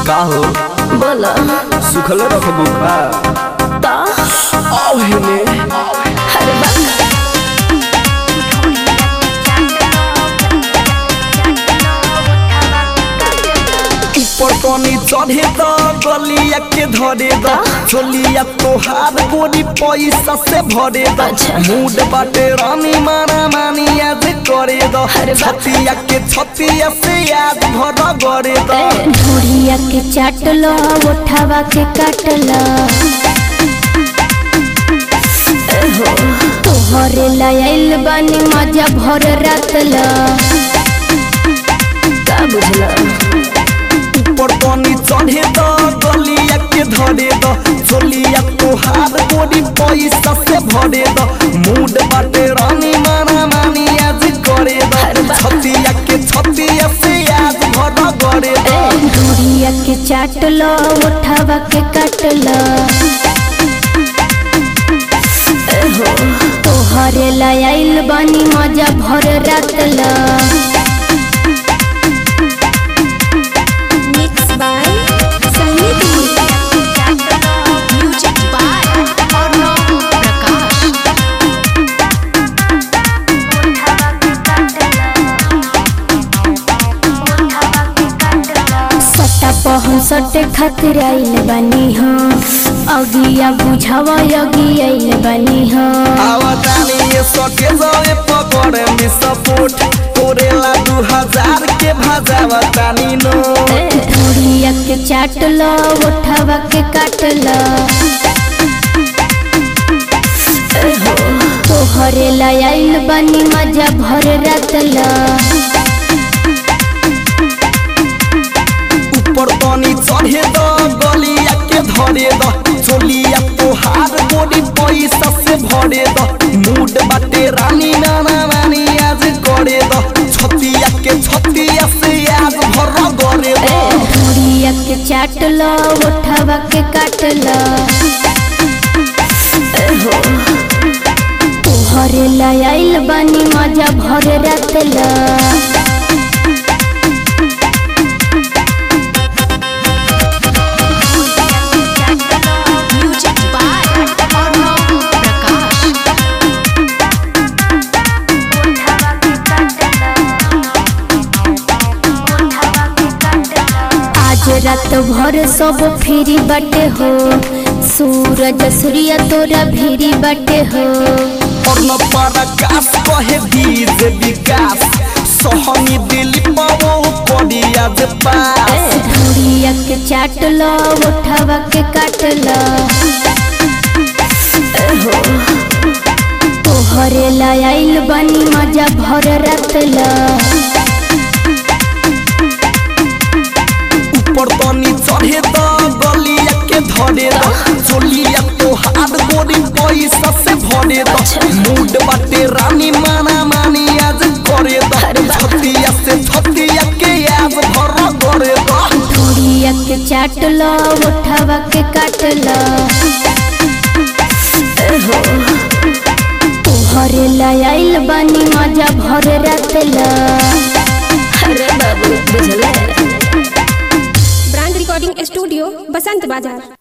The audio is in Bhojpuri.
का हो बोला सुखल रखबू का ता आओ हेने अरे बा ऊपर तनी चढ़े द गलिया के धरे द चोलिया तोहार गोरी पैसा से भरे द अच्छा। मूड बाटे रानी माना मानी आज करे द अरे बा। छतिया के छतिया से आज भर गरे द ढोरिया के चाटलो उठावा के काटलो तोहरे लायल बानी मजा भर रातलो का बुझला ऊपर तनी चढ़े द गलिया के धरे द चोलिया तोहार गोरी पैसा से भरे द मूड बाटे रानी माना मानी आज करे द अरे बा। छतिया के छतिया से आज भर गरे द ढोरिया के चाटलो उठावा के काटलो तोहरे लायल बानी मजा भर रातलो Mixed by Sangeet Music by Arnav Prakash. सट्टा पहन सटे खातिर आइल बानी हाँ अगिया बुझावा अगी आइल बानी हाँ आवाजानी ये सके जावे पकड़े मी सपोर्ट कोरेला दू हजार के भाजावा तानी नो ढोरिया के चाटलो उठावा के काटलो तोहरे लायल बानी मजा भर रातलो ऊपर तनी चढ़े द गलिया के धरे द चोलिया तोहार गोरी पैसा से भरे द मूड बाटे रानी नाना नानी आज करे द छतिया के छतिया से आज भर गरे द ढोरिया के चाटलो उठावा के काटलो तोहरे लायल बानी मजा भर रातलो Music by Arnav Prakash. आज रात भर सब फ्री बाटे हो सूरज सूर्य तोरा भीरी बाटे हो और न पराकाश कहे दीज विकास सोहनी दिल पावो पड़ी आज पास ढोरिया के चाटलो उठावा के काटलो तोहरे लायल बानी मजा भर रातलो ऊपर तनी चढ़े द गलिया के धरे द चोलिया तोहार गोरी पैसा से भरे द मूड बाटे रानी माना मानी आज करे द छतिया से छतिया के आज भर गरे द ढोरिया के चाटलो उठावा के काटलो तोहरे लायल बानी मजा भर रातलो अरे बाबू बुझला ब्रांड रिकॉर्डिंग स्टूडियो बसंत बाजार